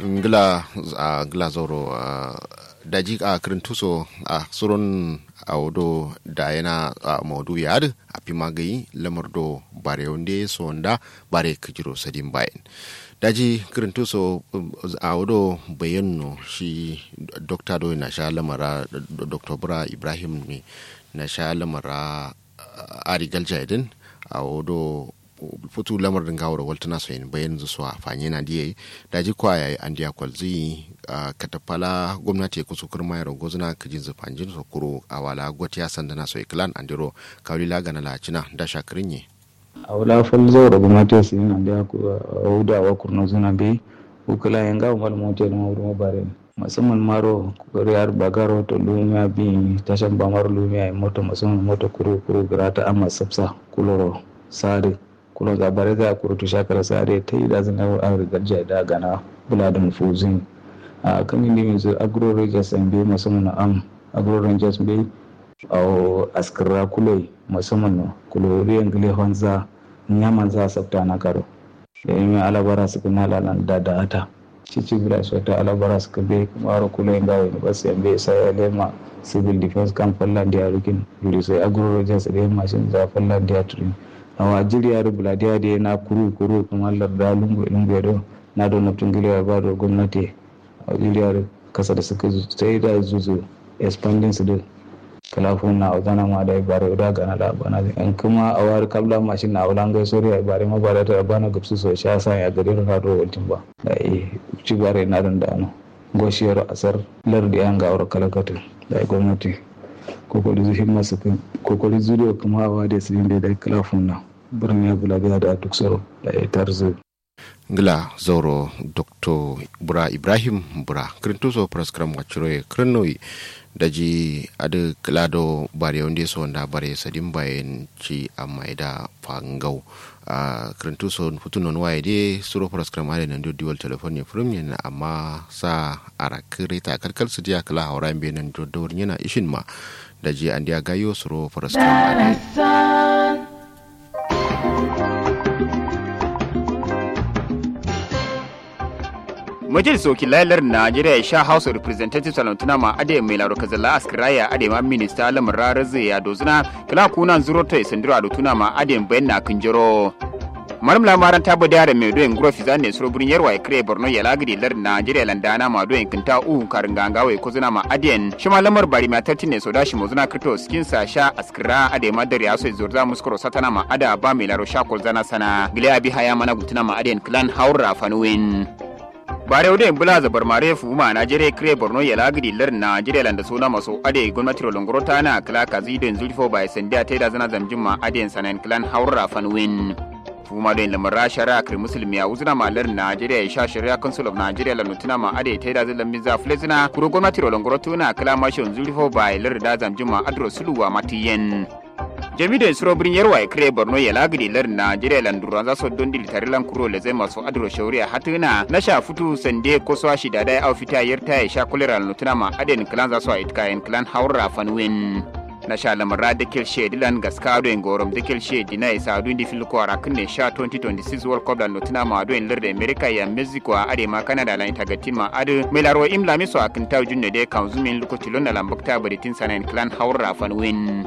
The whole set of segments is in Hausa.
ngila a ngila zoro a daji a kirintuso a surun a wodo da yana a maudu yad a pimagayi lamar do bare wonde sonda bare kijiro sadin bayan daji kirintuso a wodo bayanno shi dokta do na sha lamara dr bura ibrahim ne na sha lamara ari galjaidin a wodo futu lamar din gawar waltana so yin bayan su a fanye na diye da ji kwa yayi an diya kwalzi a katafala gwamnati ku su kurma yaro gozuna ka jin zufanjin su kuro a wala gwati ya sanda na so iklan an diro kawli la gana la cina da shakirin ye a wala fal zo da gwamnati su yin an diya ku a wuda wa kurna zuna bai ukula yin gawo mal motel ma wurin bare musamman maro kuriyar bagaro to lumiya bi tashan bamar lumiya moto musamman moto kuru kuru grata amma sabsa kuloro sare kulo ga bare za ku rutu shakar sare ta yi da zan yawon an rigar da gana bula da mufuzin a kan indi mai zuwa agro rangers an bai musamman am agro rangers bai a askira kuloi musamman na kuloriyan gile honza nyaman za sabta na karo da yi mai alabara su kuma lalan da da ata cici bila su ta alabara su kabe maro kuloi ga wani basu yan bai sai ya lema civil defense kan fallan da ya rikin yuri sai agro rangers da yin mashin za fallan da ya turin awa jiriya rubula da da na kuru kuru kamar larda lungu lungu do na da naftin giliya ba da gwamnati a jiriya kasa da suka sai da zuzu expanding su da kalafun na ozana ma da ibare da gana da bana an kuma a wari kabla mashin na ulan gai sori ibare ma bare ta bana gupsu so sha sa ya gari da do waltin ba da eh ci bare na dan da ano goshiyar asar lardi an ga aure kalakatu da gwamnati kokori zuhin masu kokori zuriya kuma hawa da su da da kalafun nan birnin ya bula da duk tsaro da ya tarzo ngila zoro dr bura ibrahim bura kirintuso praskram wacciroye kirinoyi daji adi kilado bare wonde so nda bare sadin bayen ci amma ida fangau a kirintuso futunon waye de suro praskram ade nan do diwal telefon ne furum yana amma sa ara kirita kalkal su dia kala hawra be nan do do yana ishin ma daji an dia gayo suro praskram ade majalisar wakilalar najeriya ya sha house of representatives salantuna ma ade mai laro kazalla askiraya ade ma minista lamar rarar zai ya dozuna kala kunan zuro ta isandiro adotuna ma ade bayan na kinjiro maram lamaran ta bada da mai doyin guro fiza ne suro burin yarwa ya kire borno ya lagidi lar najeriya landana ma doyin kinta uhu karin ganga wai kuzuna ma adiyan shi ma lamar bari ma tarti ne soda shi mozuna krito skin sa sha askira ade ma dare aso zorza muskuro satana ma ada ba mai laro sha zana sana gile abi haya mana gutuna ma adiyan clan haura fanuwin bare wude bula zabar mare fuma najeriya kire borno ya lagidi lar najeriya landa suna maso ade gwamnati rolongoro ta na kala kazi don zulfo bai sandiya ta da zana zamjin ma ade sanan clan haura fanwin fuma don lamar rashara kir musulmi ya uzuna ma lar najeriya ya sha shari'a council of nigeria la nutuna ma ade ta da zan miza flezina kuro gwamnati rolongoro tuna kala mashon zulfo bai lar da zamjin ma adro suluwa matiyen jami'in suro birnin yarwa ya kire borno ya lagidi lar najeriya landura za su don dili tare lan kuro le zai masu adro shauriya hatuna na sha futu sande ko so shi da dai au fita yarta ya sha kulera lutuna ma aden klan za su a itka en klan haura fanwin na sha lamara da kel she dilan gaskado en gorom da kel she dina isa dun di fil ko ara kunne sha 2026 world cup da lutuna ma do en lar da america ya mexico a ade ma canada lan tagatin ma ade mai larwa imla miso akin taw junne de kan zumin lokaci lonna lambakta baritin sanan klan haura fanwin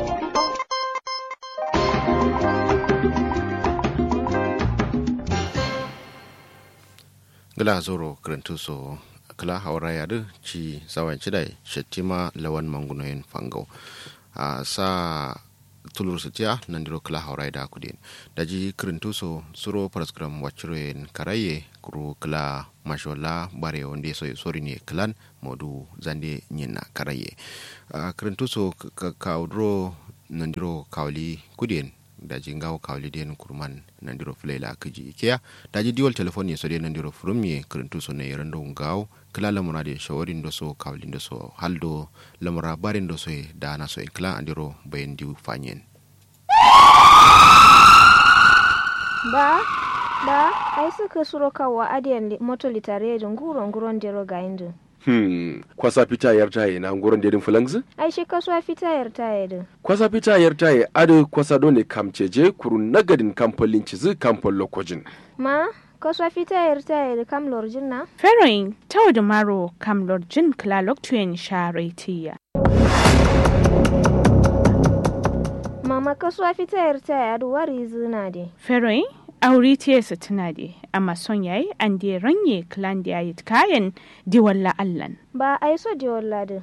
gila zoro kirintuso kala haura yadu ci sawan cidai shettima lawan mangunoyin fangau a sa tulur sitiya nan diro kala haura da kudin daji kirintuso suro paraskram wachiroyen karaye kuru kala mashola bare wonde so sori ne klan modu zande nyina karaye kirintuso kaudro nan diro kawli kudin daji ngawo kawli den kurman nandiro flela kiji ikea daji diwal telefoni so de nandiro frumye kirintu so ne rando ngawo kila lamura de shawari ndo so kawli ndo so haldo lamura bare ndo so dana so kila andiro bayen diu fanyen ba ba ai suka suro kawa adiyan moto litare da nguro nguron dero ga indu Hmm, kwasa fita yar taye na ngoron dedin fulangs? ai shi kasuwa fita yar taye din Kwasa fita yar taye adu kwasa dole kamceje kurun nagadin kamfolin cizi kamfol lokojin. ma kaswa fita yar tayar kam lorjin na feroin tawda maro kam lorjin klalok tuen sharetiya mama kaswa fita yar tayar wari zina de feroin auri tiyasa tuna de amma son yayi an de ranye klan da yayi kayan diwalla allan ba ai so de walladin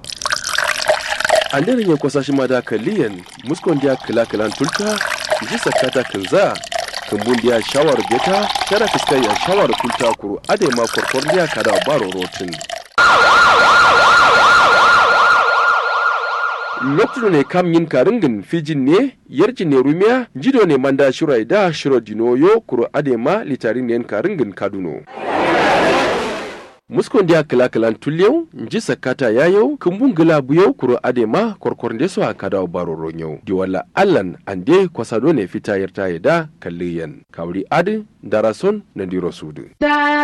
an daren ya kwasa shi ma da kaliyan muskon dia kila kilan tulta ji sakata kinza kumbun dia shawar beta kada fiskai ya shawar tulta kuru ade ma korkor dia kada baro rotin lokacin ne kam yin karingin fijin ne yarjin ne rumiya jido ne manda shirai da shiro dinoyo kuro adema litarin ne karingin kaduno muskon dia kila kilan tulyau nji sakata yayau kumbun gila buyau kuro adema korkor ndeso a kada baro ronyau di wala allan ande kwasado ne fita yarta da kalliyan kawri adi darason na diro sudu